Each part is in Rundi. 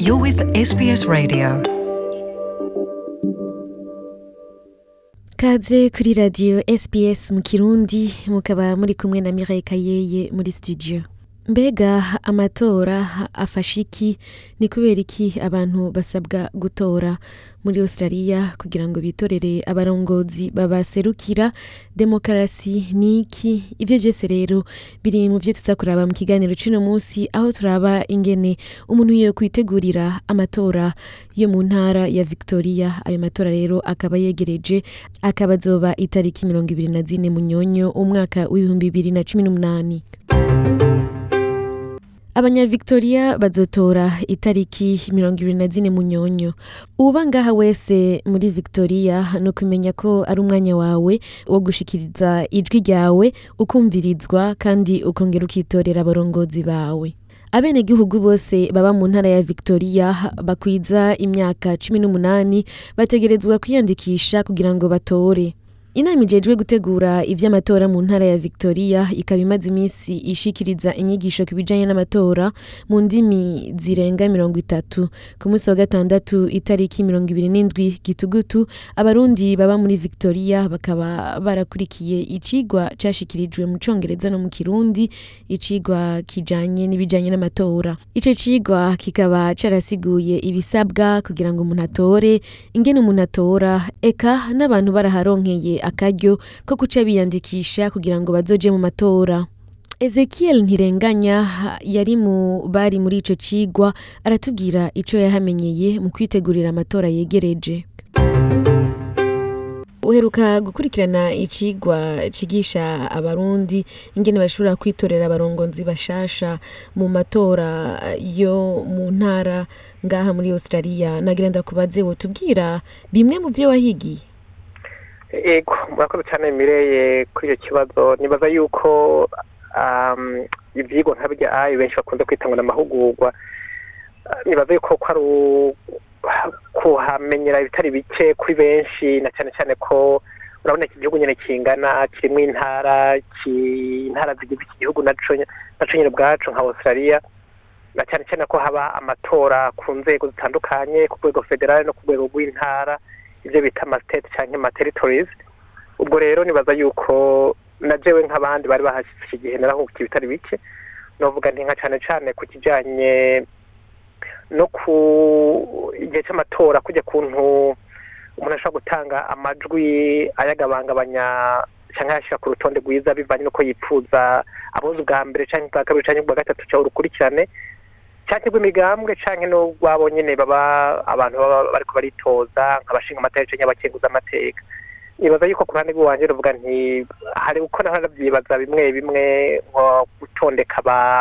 You're with SBS Radio. kaze kuri radiyo SBS mu kirundi mukaba muri kumwe na Mireille Kayeye muri studio mbega amatora afasha iki ni kubera iki abantu basabwa gutora muri australia kugira ngo bitorere abarongozi babaserukira demokarasi ni iki ivyo vyose rero biri mu vyo tuza kuraba mu kiganiro c'uno munsi aho turaba ingene umuntu yo kwitegurira amatora yo mu ntara ya victoria ayo matora rero akaba yegereje akaba azoba itariki mirongo ibiri na zine munyonyo umwaka w'ibihumbi bibiri na cumi n'umunani abanyavictoria bazotora itariki mirongo ibiri na zine munyonyo uba ngaha wese muri victoria ni ukumenya ko ari umwanya wawe wo gushikiriza ijwi ryawe ukumvirizwa kandi ukongera ukitorera abarongozi bawe abenegihugu bose baba mu ntara ya victoria bakwiza imyaka cumi n'umunani bategerezwa kwiyandikisha kugira ngo batore inama ijejwe gutegura ivy'amatora mu ntara ya victoria ikaba imaze iminsi ishikiriza inyigisho ku bijanye n'amatora mu ndimi zirenga mirongo itatu ku munsi wa gatandatu itariki mirongo ibiri n'indwi gitugutu abarundi baba muri victoria bakaba barakurikiye icigwa cashikirijwe mu congereza no mu kirundi icigwa kijanye n'ibijanye n'amatora ico cigwa kikaba carasiguye ibisabwa kugira ngo umuntu atore ingene umuntu atora eka n'abantu baraharonkeye akaryo ko guca biyandikisha kugira ngo bazoje mu matora ezekiel ntirenganya yari mu bari muri ico cigwa aratubwira ico yahamenyeye mu kwitegurira amatora yegereje uheruka gukurikirana icigwa cigisha abarundi ingene bashobora kwitorera abarongozi bashasha mu matora yo mu ntara ngaha muri australia nagira ndakubaze wotubwira bimwe mu vyo wahigiye ego murakoze cyane mireye kuri icyo kibazo nibaza yuko ibyigwa nka birya ayi benshi bakunze kwitangwa n'amahugurwa nibaza yuko ko ari kuhamenyera ibitari bike kuri benshi na cyane cyane ko urabona iki gihugu nyine kingana kirimo intara intara zigize iki gihugu naco nyine ubwacu nka australia na cyane cyane ko haba amatora ku nzego zitandukanye ku rwego federale no ku rwego rw'intara ibyo bita amasiteti cyangwa amateritorizi ubwo rero nibaza yuko na jewe nk'abandi bari bahashyize igihe narahungukiye ibitari bike novuga nti nka cyane cyane ku kijyanye no ku igihe cy'amatora kujya kuntu umuntu ashobora gutanga amajwi ayagabangabanya cyangwa ayashyira ku rutonde rwiza bivanye n'uko yipfuza aboza ubwa mbere cyangwa ubwa kabiri cyangwa ubwa gatatu cyangwa urukurikirane cyangwa rw'imigambwe cyangwa n'urwabo nyine baba abantu baba bari baritoza nk'abashinga amateka cyangwa abakenguza amateka nibaza yuko ku ruhande rw'iwanjye ruvuga nti hari uko narabyibaza bimwe bimwe nko gutondeka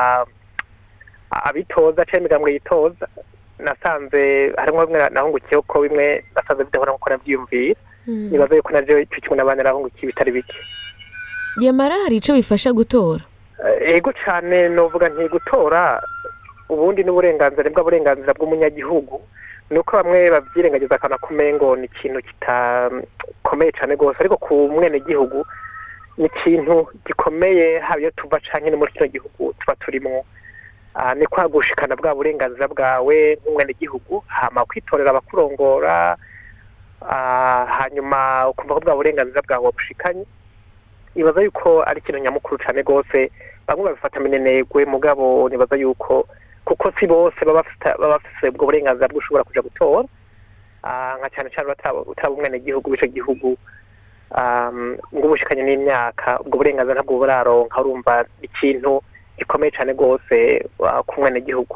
abitoza cyangwa imigambwe yitoza nasanze harimo bimwe nahungukiyeho ko bimwe nasanze bidahora nk'uko nabyiyumvira nibaza yuko nabyo icyo kimwe n'abandi narahungukiye bitari bike yamara hari ico bifasha gutora ego cyane novuga nti gutora ubundi n'uburenganzira bwa burenganzira bw'umunyagihugu ni uko bamwe babyirengagiza akana kumengo ni ikintu kitakomeye cyane rwose ariko ku mwenegihugu ni ikintu gikomeye haba iyo tuva canke no muri kino gihugu tuba turimo ni kwagushikana bwa burenganzira bwawe nk'umwenegihugu hama kwitorera abakurongora hanyuma ukumva ko bwa burenganzira bwawe wabushikanye nibaza yuko ari ikintu nyamukuru cyane rwose bamwe babifata minenegwe mugabo nibaza yuko kuko si bose baba bafite ubwo burenganzira bwo ushobora kuja gutora nka cyane cyane utaba umwenegihugu w'ico gihugu ngo ubushikanye n'imyaka ubwo burenganzira ntabwo buraronka urumva ikintu gikomeye cyane rwose ku mwenegihugu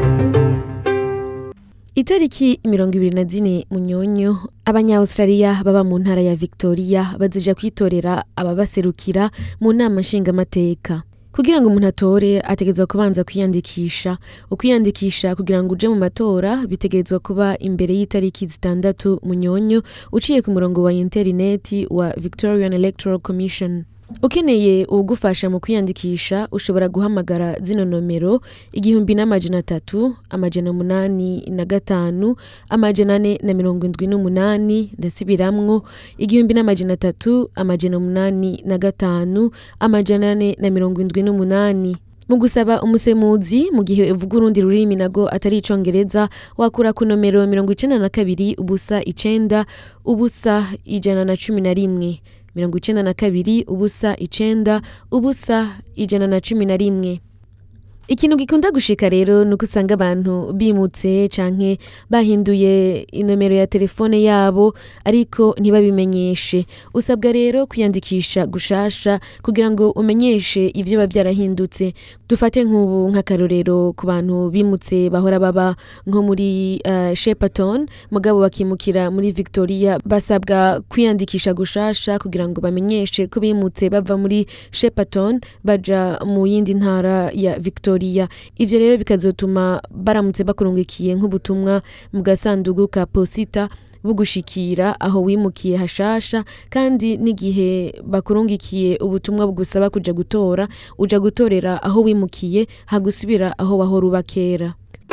itariki mirongo ibiri na zine munyonyo abanya-australia baba mu ntara ya victoria bazoja kwitorera ababaserukira mu nama nshingamateka kugira ngo umuntu atore ategerezwa kubanza kwiyandikisha ukwiyandikisha kugira ngo uje mu matora bitegerezwa kuba imbere y'itariki zitandatu munyonyo uciye ku murongo wa interineti wa victorian electoral commission ukeneye uwugufasha mu kwiyandikisha ushobora guhamagara zino nomero igihumbi n'amajana atatu amajana umunani na gatanu amajana ane na mirongo indwi n'umunani ndasubiramwo igihumbi n'amajana atatu amajana umunani na gatanu amajana ane na mirongo indwi n'umunani mu gusaba umusemuzi mu gihe uvuga urundi rurimi nago atari icongereza wakura ku nomero mirongo icenda na kabiri ubusa icenda ubusa ijana na cumi na rimwe mirongo icenda na kabiri ubusa icenda ubusa ijana na cumi na rimwe ikintu gikunda gushika rero ni uko usanga abantu bimutse canke bahinduye inomero ya telefone yabo ariko ntibabimenyeshe usabwa rero kwiyandikisha gushasha kugira ngo umenyeshe ivyo biba vyarahindutse dufate nk'ubu nk'akarorero ku bantu bimutse bahora baba nko muri uh, shepaton mugabo bakimukira muri victoria basabwa kwiyandikisha gushasha kugira ngo bamenyeshe ko bimutse bava muri shepaton baja mu yindi ntara ya victoria ivyo rero bikazotuma baramutse bakurungikiye nk'ubutumwa mu gasandugu ka posita bugushikira aho wimukiye hashasha kandi n'igihe bakurungikiye ubutumwa bugusaba kuja gutora uja gutorera aho wimukiye hagusubira aho wahora uba kera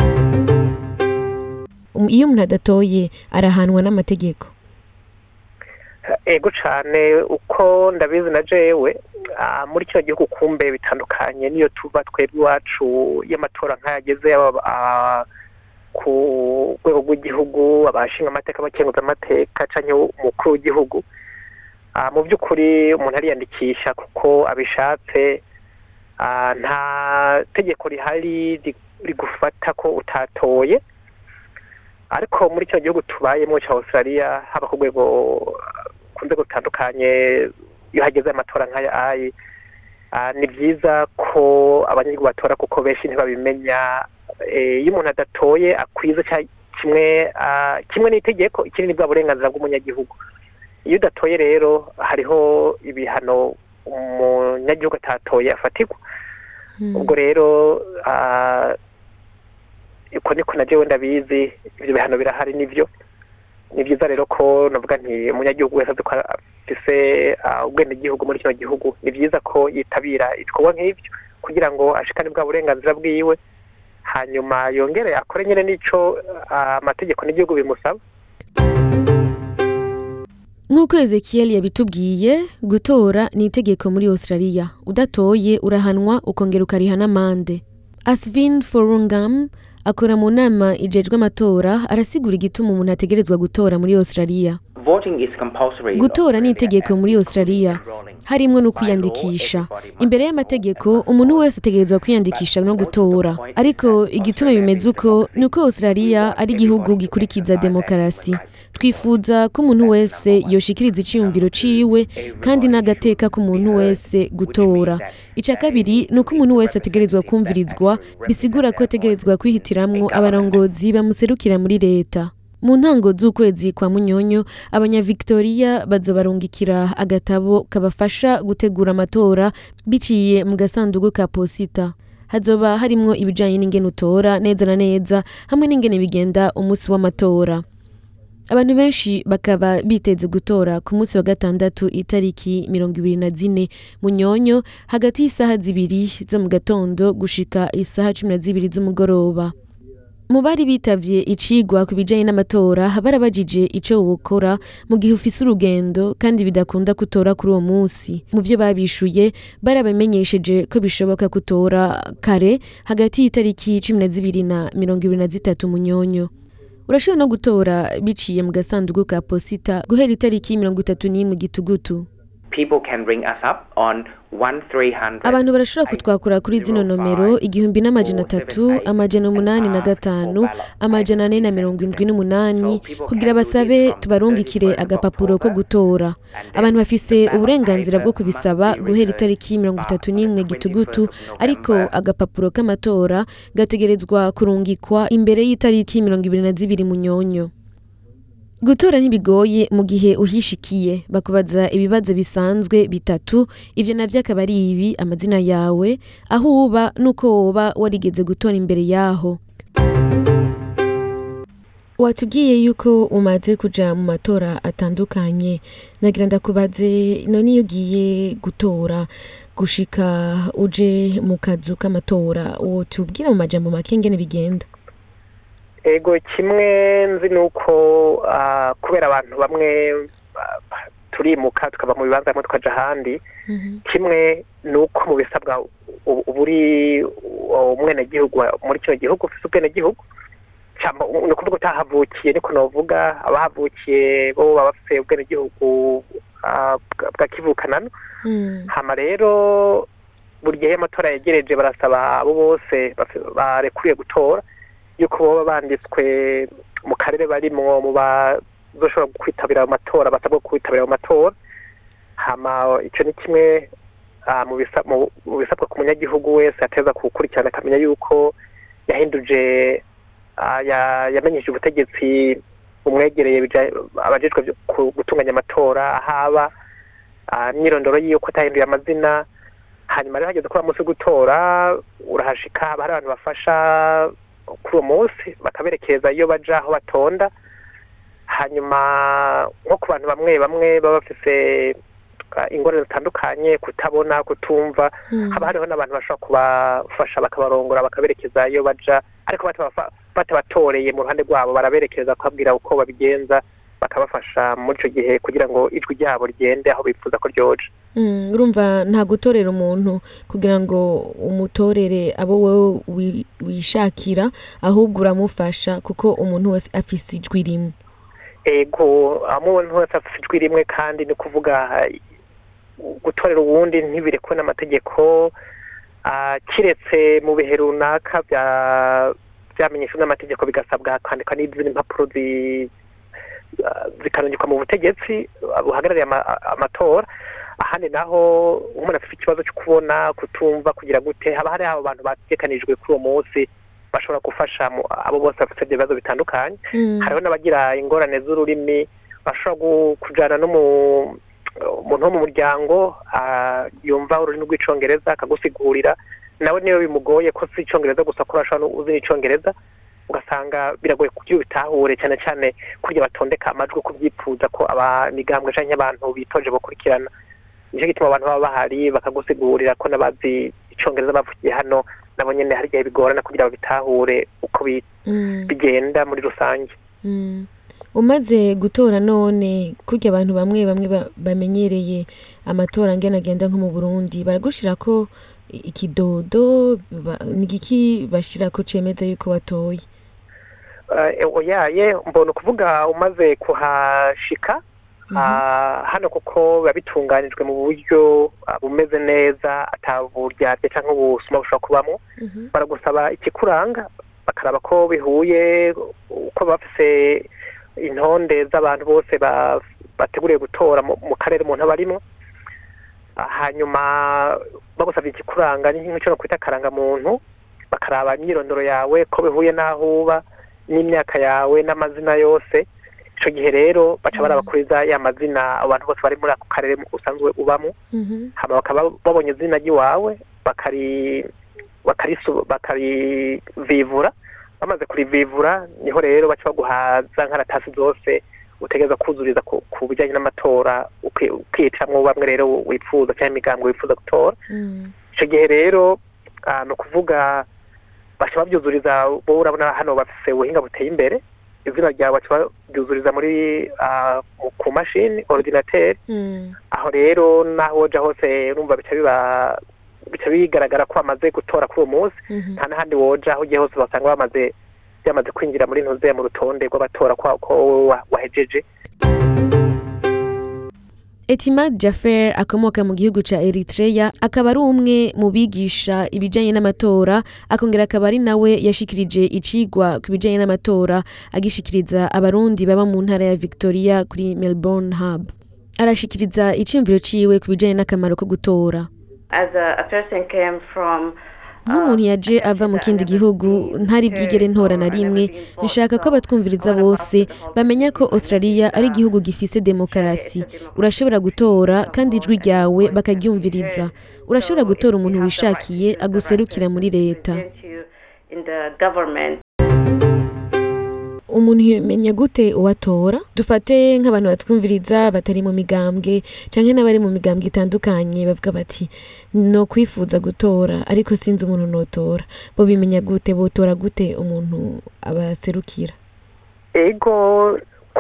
Um, iyo umuntu adatoye arahanwa n'amategeko ego cane uko ndabizi na jewe ah, muri kino gihugu kumbe bitandukanye niyo tuba twebwe iwacu y'amatora nk'ayageze yaba ah, ku rwego rw'igihugu abashinga amateka abakenguza amateka canke umukuru w'igihugu Ah, mu by'ukuri umuntu ariyandikisha kuko abishatse ah, nta tegeko rihari ri- rigufata ko utatoye ariko muri kino gihugu tubayemo cya australia haba ku rwego ku nzego zitandukanye iyo hageze amatora nk'aya ayi ah, ni byiza ko abanyagihugu batora kuko benshi ntibabimenya Eh, iyo umuntu adatoye akwiza cya- kimwe ah, kimwe n'itegeko ikindi ni bwa burenganzira bw'umunyagihugu iyo udatoye rero hariho ibihano umunyagihugu atatoye afatirwa ubwo rero ah, uko niko na jewe ndabizi ibyo bihano birahari nivyo ni byiza rero ko navuga nti umunyagihugu wese azi ko afise ah, ubwenegihugu muri kino gihugu ni byiza ko yitabira ibikorwa nk'ivyo kugira ngo ashikane bwa burenganzira bwiwe hanyuma yongere akore nyene n'ico ah, amategeko n'igihugu bimusaba nk'uko ezekiel yabitubwiye gutora ni itegeko muri australia udatoye urahanwa ukongera ukariha n'amande asvin forungam akora mu nama ijejwe amatora arasigura igituma umuntu ategerezwa gutora muri australia Voting is compulsory. gutora ni itegeko muri australia harimwo no kwiyandikisha imbere y'amategeko umuntu wese ategerezwa kwiyandikisha no gutora ariko igituma bimeze uko ni uko australia ari igihugu gikurikiza demokarasi twifuza ko umuntu wese yoshikiriza iciyumviro ciwe kandi n'agateka k'umuntu wese gutora ica kabiri ni uko umuntu wese ategerezwa kumvirizwa bisigura ko ategerezwa kwihitiramwo abarongozi bamuserukira muri leta mu ntango z'ukwezi kwa munyonyo abanyavictoria bazobarungikira agatabo kabafasha gutegura amatora biciye mu gasanduku ka posita hazoba harimwo ibijanye n'ingene utora neza na neza hamwe n'ingene bigenda umunsi w'amatora abantu benshi bakaba biteze gutora ku munsi wa gatandatu itariki mirongo ibiri na zine munyonyo hagati y'isaha zibiri zo mu gatondo gushika isaha cumi na zibiri z'umugoroba mu bari bitavye icigwa ku bijanye n'amatora barabajije ico wokora mu gihe ufise urugendo kandi bidakunda kutora kuri uwo munsi mu vyo babishuye barabamenyesheje ko bishoboka kutora kare hagati y'itariki cumi na zibiri na mirongo ibiri na zitatu munyonyo urashobora no gutora biciye mu gasanduku ka posita guhera itariki mirongo itatu n'imwe gitugutu People can ring us up on 1300. abantu barashobora kutwakura kuri zino nomero igihumbi n'amajana atatu amajana umunani na gatanu amajana ane na mirongo indwi n'umunani kugira basabe tubarungikire agapapuro ko gutora abantu bafise uburenganzira bwo kubisaba guhera itariki mirongo itatu n'imwe gitugutu ariko agapapuro k'amatora gategerezwa kurungikwa imbere y'itariki mirongo ibiri na zibiri munyonyo gutora ntibigoye mu gihe uhishikiye bakubaza ibibazo bisanzwe bitatu ivyo navyo akaba ari ibi amazina yawe aho uba n'uko woba warigeze gutora imbere yaho watubwiye yuko umaze kuja mu matora atandukanye nagira ndakubaze none iyo ugiye gutora gushika uje mu kazu k'amatora wotubwira mu majambo make ngene bigenda ego kimwe nzi ni uko ah, kubera abantu bamwe ah, turimuka tukava mu bibanza bimwe tukaja ahandi kimwe ni uko mu bisabwa ubu uba uri umwenegihugu muri kino gihugu ufite ubwenegihugu Camba- ni ukuvuga utahavukiye niko novuga abahavukiye bo baba bafite ubwenegihugu ah, bwa- bwa kivukanano Mm. hama rero buri gihe iyo amatora yegereje barasaba abo bose bafi- barekuriye gutora yuko boba banditswe mu karere barimwo mu bazoshobora kwitabira ayo matora basabwa kwitabira ayo matora hama ico ni kimwe ah, mu bisa- mu- mu bisabwa ku munyagihugu wese ateza kuwukurikirana akamenya yuko yahinduje ah, ya- yamenyesheje ubutegetsi bumwegereye bija- abajejwe vyo- ku- gutunganya amatora ahaba ah, imyirondoro yiwe ko atahinduye amazina hanyuma rero hageze kuri uwo munsi wo gutora urahashika haba hari abantu bafasha kuri uwo munsi bakaberekeza iyo baja aho batonda hanyuma nko ku bantu bamwe bamwe baba bafise ah, ingorane zitandukanye kutabona kutumva Mm. haba hariho n'abantu bashobora kubafasha bakabarongora bakaberekeza iyo baja ariko batabafa- batabatoreye mu ruhande rwabo baraberekeza bakabwira uko babigenza bakabafasha muri ico gihe kugira ngo ijwi ryabo rigende aho bifuza ko ryoja Mm, urumva nta gutorera umuntu kugira ngo umutorere abo wowe wi- wishakira ahubwo uramufasha kuko umuntu wese afise ijwi rimwe ego umuntu wese afite ijwi rimwe kandi ni kuvuga eh, gutorera uwundi ntibirekwe n'amategeko ah, kiretse mu bihe runaka bya byamenyeshwa n'amategeko bigasabwa kwandikwa n'izindi mpapuro zi- ah, zikanongekwa mu butegetsi ah, buhagarariye ama- amatora ahandi naho umuntu afite ikibazo cyo kubona kutumva kugira gute haba hari abo bantu bategekanijwe kuri uwo munsi bashobora gufasha mu- abo bose bafite ibyo bibazo bitandukanye Mm. hariho n'abagira ingorane z'ururimi bashobora gu- kujana no mu umuntu wo mu muryango ah, yumva ururimi rw'icongereza akagusigurira nawe niyo bimugoye ko si icongereza gusa ko urashobora no uzi n'icongereza ugasanga biragoye kugira ubitahure cyane cyane kurya batondeka amajwi ko byifuza ko abamigambwe canke abantu bitoje bakurikirana nicyo gituma abantu baba bahari bakagusigurira ko n'abazi icongereza bavugiye hano nabo nyene hari igihe bigorana kugira babitahure uko bi- Mm. bigenda muri rusange Mm. umaze gutora none kurya abantu bamwe bamwe ba- bamenyereye amatora ngena agenda nko mu burundi baragushirako i- ikidodo ba- ni igiki bashirako cemeza yuko watoye Eh, oyaye mbona ukuvuga umaze kuhashika ah, hano kuko biba bitunganijwe mu buryo ah, bumeze neza ataburyarya cyangwa ubusuma bushobora kubamo Mhm. baragusaba ikikuranga bakaraba ko bihuye uko bafise intonde z'abantu bose ba- bateguriye gutora mu mu karere umuntu aba arimo Ah, hanyuma bagusabye ikikuranga ni nk'icyo no kwita akarangamuntu bakaraba imyirondoro yawe ko bihuye n'aho uba n'imyaka yawe n'amazina yose icyo gihe rero baca barabakuriza ya mazina abantu bose bari muri ako karere usanzwe ubamo Mhm. hama bakaba babonye izina ry'iwawe bakari bakarisu bakarivivura bamaze kurivivura niho rero baca baguha za nkaratasi zose utegereza kuzuriza ku, ku bijyanye n'amatora uki- ukicamwo bamwe rero wifuza cyangwa imigambwe wifuza gutora Mm. icyo gihe rero ah, ni ukuvuga baca babyuzuriza bo urabona hano bafise ubuhinga buteye imbere izina ryawe baca babyuzuriza muri ah, mu- ku mashini ordinateur Mm. aho rero naho woja hose urumva bica biba bica bigaragara ko bamaze gutora kuri uwo munsi Mhm. nta n'ahandi woja aho ugiye hose basanga bamaze byamaze kwinjira muri ntuze mu rutonde rw'abatora ko ko wowe wa- wahejeje Etimad Jaffer akomoka mu gihugu ca Eritrea akaba ari umwe mu bigisha ibijanye n'amatora akongera akaba ari nawe yashikirije icigwa ku bijanye n'amatora agishikiriza abarundi baba mu ntara ya Victoria kuri Melbourne Hub arashikiriza iciyumviro ciwe ku bijanye n'akamaro ko gutora as a, a person came from nk'umuntu yaje ava mu kindi gihugu ntari bwigere ntora na rimwe nshaka ko abatwumviriza bose bamenya ko australia ari igihugu gifise demokarasi urashobora gutora kandi ijwi ryawe bakaryumviriza urashobora gutora umuntu wishakiye aguserukira muri leta in the government umuntu yamenya gute uwatora dufate nk'abantu batwumviriza batari mu migambwe canke n'abari mu migambwe itandukanye bavuga bati no kwifuza gutora ariko sinzi umuntu notora bo bimenya gute botora gute umuntu abaserukira ego ku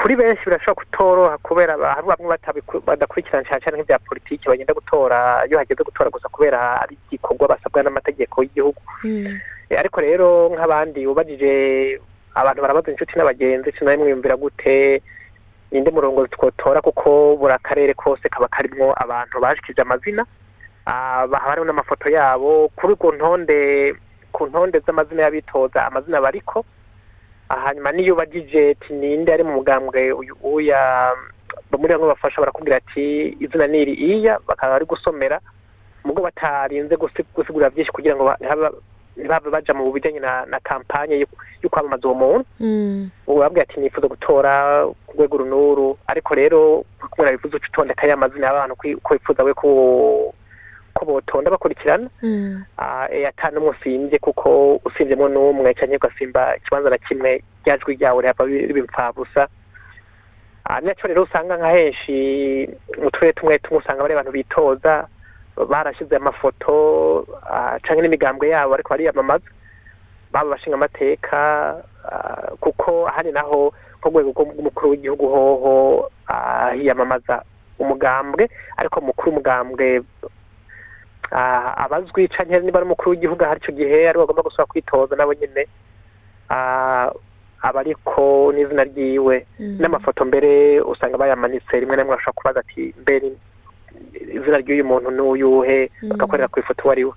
kuri benshi birashobora kutoroha kubera aba- hari bamwe batabiku- badakurikirana cyane cyane nk'ibya politiki bagenda gutora iyo hageze gutora gusa kubera ari igikorwa basabwa n'amategeko y'igihugu Mm. Eh, ariko rero nk'abandi ubajije abantu barabaza inshuti n'abagenzi sinari mwiyumvira gute ninde murongo twotora kuko buri akarere kose kaba karimwo abantu bashikije amazina Ah, haba hariho n'amafoto yabo kuri ku ntonde ku ntonde z'amazina y'abitoza amazina bariko Ah, hanyuma niyo ubajije ati ninde ari mu mugambwe uyu uya muri bamwe bafasha barakubwira ati izina ni iri iya bakaba bari gusomera mugo batarinze gusi- gusigura byinshi kugira ngo ba- ntihaba- ntibabe baja mu bijanye na, na kampanye yo- yo kwamamaza uwo muntu Mm. ubu babwira ati nifuza gutora ku rwego runuru ariko rero kumwe bifuza uca utondeka ya mazina y'abantu kwi- ko wifuza we ko ko botonda bakurikirana Mm. Ah, eh, ata n'umwe usimbye kuko usimvyemwo n'umwe canke ugasimba ikibanza na kimwe rya jwi ryawe rihava riba impfabusa Ah, ni naco rero usanga nka henshi mu turere tumwe tumwe usanga bari abantu bitoza barashize amafoto ah, canke n'imigambwe yabo ariko bariyamamaza baba bashinga amateka ah, kuko ahandi naho nko rwego rw'umukuru w'igihugu hoho ah, hiyamamaza umugambwe ariko mukuru umugambwe ah, abazwi canke niba ari umukuru w'igihugu ahari ico gihe ari bagomba gusubira kwitoza nabo nyene ah, aba ariko n'izina ryiwe Mm. n'amafoto mbere usanga bayamanitse rimwe na rimwe bashobora kubaza ati mbere izina ry'uyu muntu n'uyuhe Mm. bagakorera ku ifoto uwo ari we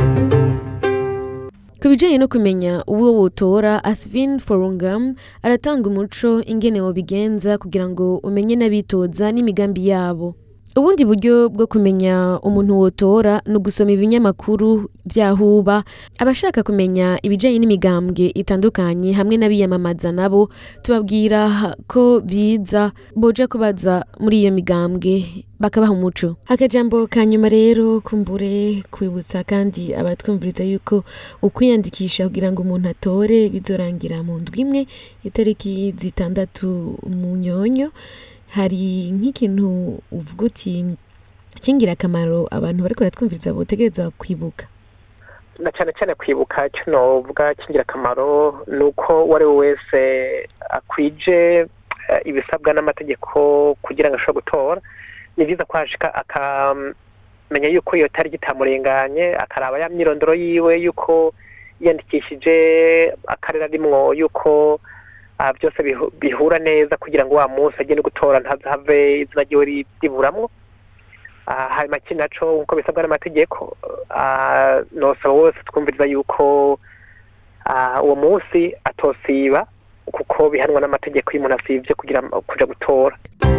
ku bijyanye no kumenya uwo wotora asivin forungam aratanga umuco ingene wobigenza kugira ngo umenye n'abitoza n'imigambi yabo ubundi buryo bwo kumenya umuntu wotora ni ugusoma ibinyamakuru byahuba abashaka kumenya ibijyanye n'imigambwe itandukanye hamwe n'abiyamamaza nabo tubabwira ko byiza boja kubaza muri iyo migambwe bakabaha umuco akajambo ka nyuma rero kumbure kwibutsa kandi abatwumviriza yuko ukwiyandikisha kugira ngo umuntu atore bizorangira mu ndwi imwe itariki zitandatu mu nyonyo hari nk'ikintu uvuga uti cy'ingirakamaro abantu bariko baratwumviriza botegereza kwibuka na cyane cyane kwibuka icyo novuga cy'ingirakamaro ni uko uwo ari we wese akwije eh, ibisabwa n'amategeko kugira ngo ashobore gutora ni byiza ko hashika akamenya yuko iyo tariki itamurenganye akaraba ya myirondoro yiwe yuko yiyandikishije akarere arimwo yuko ah, byose bihu- bihura neza kugira ngo wa munsi agende gutora ntazave izina ryiwe ri- riburamwo Ah, hanyuma ikindi naco nk'uko bisabwa n'amategeko ah, nosaba wose twumviriza yuko ah, uwo munsi atosiba kuko bihanwa n'amategeko iyo umuntu asivye kugira kuja gutora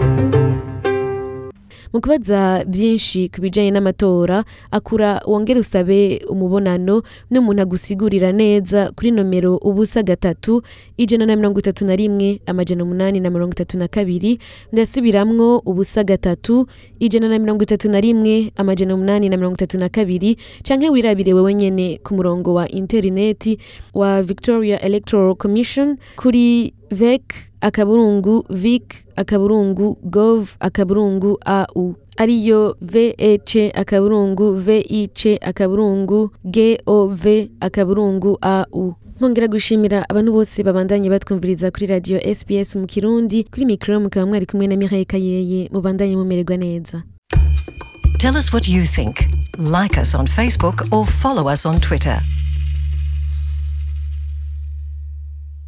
mu kubaza byinshi ku bijyanye n'amatora akura wongere usabe umubonano n'umuntu agusigurira neza kuri nomero ubusa gatatu ijana na mirongo itatu na rimwe amajana umunani na mirongo itatu na kabiri ndasubiramwo ubusa gatatu ijana na mirongo itatu na rimwe amajana umunani na mirongo itatu na kabiri canke wirabire wewe nyene ku murongo wa interineti wa victoria electoral commission kuri vec akaburungu vic akaburungu gov akaburungu au ariyo vec akaburungu vic akaburungu gov akaburungu au nkongera gushimira abantu bose babandanye batwumviriza kuri radio sbs mu kirundi kuri mikoro mukaba mwari kumwe na mihaye kayeye mubandanye mumererwa neza Tell us what you think. Like us on Facebook or follow us on Twitter.